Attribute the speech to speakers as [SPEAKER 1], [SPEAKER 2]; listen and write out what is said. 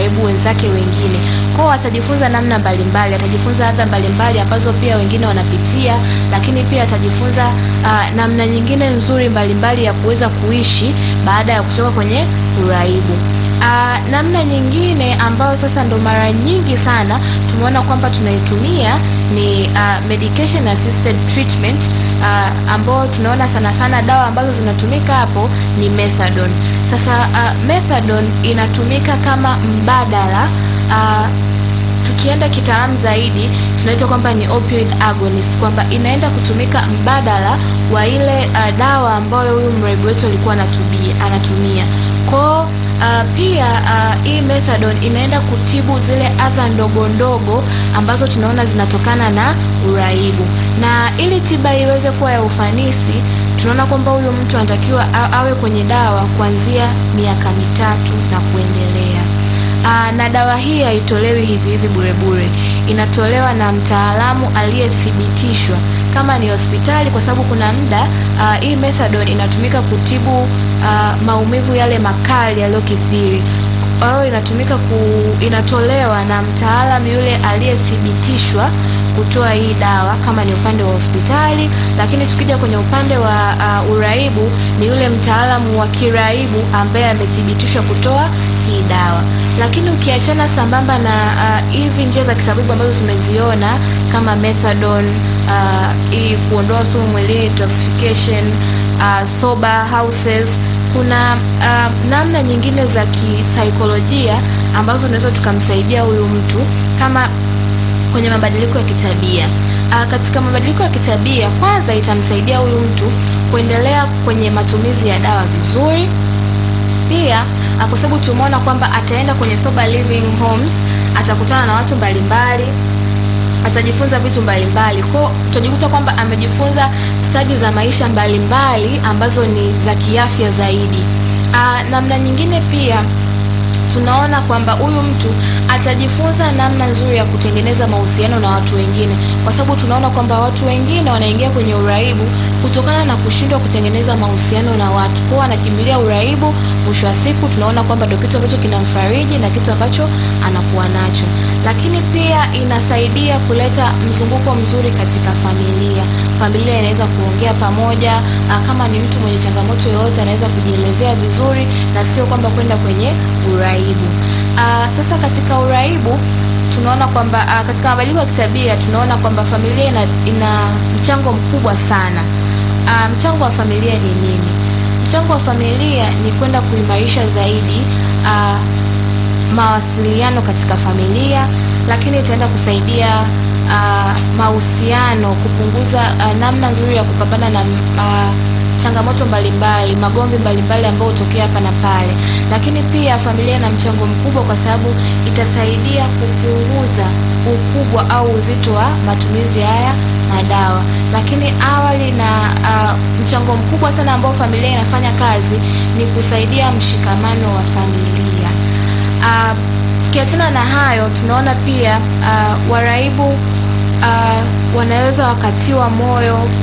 [SPEAKER 1] waraibu wenzake wengine. Kwao atajifunza namna mbalimbali, atajifunza adha mbalimbali ambazo pia wengine wanapitia, lakini pia atajifunza uh, namna nyingine nzuri mbalimbali ya kuweza kuishi baada ya kutoka kwenye uraibu. Uh, namna nyingine ambayo sasa ndo mara nyingi sana tumeona kwamba tunaitumia ni uh, medication assisted treatment uh, ambao tunaona sana sana dawa ambazo zinatumika hapo ni methadone. Sasa uh, methadone inatumika kama mbadala uh, tukienda kitaalamu zaidi tunaita kwamba ni opioid agonist, kwamba inaenda kutumika mbadala wa ile uh, dawa ambayo huyu mraibu wetu alikuwa anatumia anatumia kwao. Uh, pia uh, hii methadone inaenda kutibu zile adha ndogo ndogo ambazo tunaona zinatokana na uraibu, na ili tiba iweze kuwa ya ufanisi, tunaona kwamba huyu mtu anatakiwa awe kwenye dawa kuanzia miaka mitatu na kuendelea. Aa, na dawa hii haitolewi hivi hivi bure bure, inatolewa na mtaalamu aliyethibitishwa kama ni hospitali, kwa sababu kuna muda hii methadone inatumika kutibu aa, maumivu yale makali yaliyokithiri. Kwa hiyo inatumika ku, inatolewa na mtaalamu yule aliyethibitishwa kutoa hii dawa kama ni upande wa hospitali, lakini tukija kwenye upande wa uh, uraibu ni yule mtaalamu wa kiraibu ambaye amethibitishwa kutoa hii dawa. Lakini ukiachana sambamba na hizi uh, njia za kitabibu ambazo tumeziona kama methadone hii uh, kuondoa sumu mwilini detoxification, uh, sober houses kuna uh, namna nyingine za kisaikolojia ambazo tunaweza tukamsaidia huyu mtu kama kwenye mabadiliko ya kitabia. Uh, katika mabadiliko ya kitabia, kwanza itamsaidia huyu mtu kuendelea kwenye matumizi ya dawa vizuri. Pia uh, kwa sababu tumeona kwamba ataenda kwenye sober living homes, atakutana na watu mbalimbali atajifunza vitu mbalimbali kwao, tutajikuta kwamba amejifunza stadi za maisha mbalimbali mbali, ambazo ni za kiafya zaidi. Aa, namna nyingine pia tunaona kwamba huyu mtu atajifunza namna nzuri ya kutengeneza mahusiano na watu wengine, kwa sababu tunaona kwamba watu wengine wanaingia kwenye uraibu kutokana na kushindwa kutengeneza mahusiano na watu, kwao anakimbilia uraibu. Mwisho wa siku tunaona kwamba ndio kitu ambacho kinamfariji na kitu ambacho anakuwa nacho, lakini pia inasaidia kuleta mzunguko mzuri katika familia. Familia inaweza kuongea pamoja, kama ni mtu mwenye changamoto yoyote anaweza kujielezea vizuri na sio kwamba kwenda kwenye uraibu. Aa, sasa katika uraibu tunaona kwamba uh, katika mabadiliko ya kitabia tunaona kwamba familia ina, ina mchango mkubwa sana. Uh, mchango wa familia ni nini? Mchango wa familia ni kwenda kuimarisha zaidi uh, mawasiliano katika familia, lakini itaenda kusaidia uh, mahusiano, kupunguza uh, namna nzuri ya kupambana na uh, changamoto mbalimbali, magomvi mbalimbali ambayo hutokea hapa na pale. Lakini pia familia ina mchango mkubwa, kwa sababu itasaidia kupunguza ukubwa au uzito wa matumizi haya madawa. Lakini awali na uh, mchango mkubwa sana ambao familia inafanya kazi ni kusaidia mshikamano wa familia. Uh, tukiachana na hayo, tunaona pia uh, waraibu uh, wanaweza wakatiwa moyo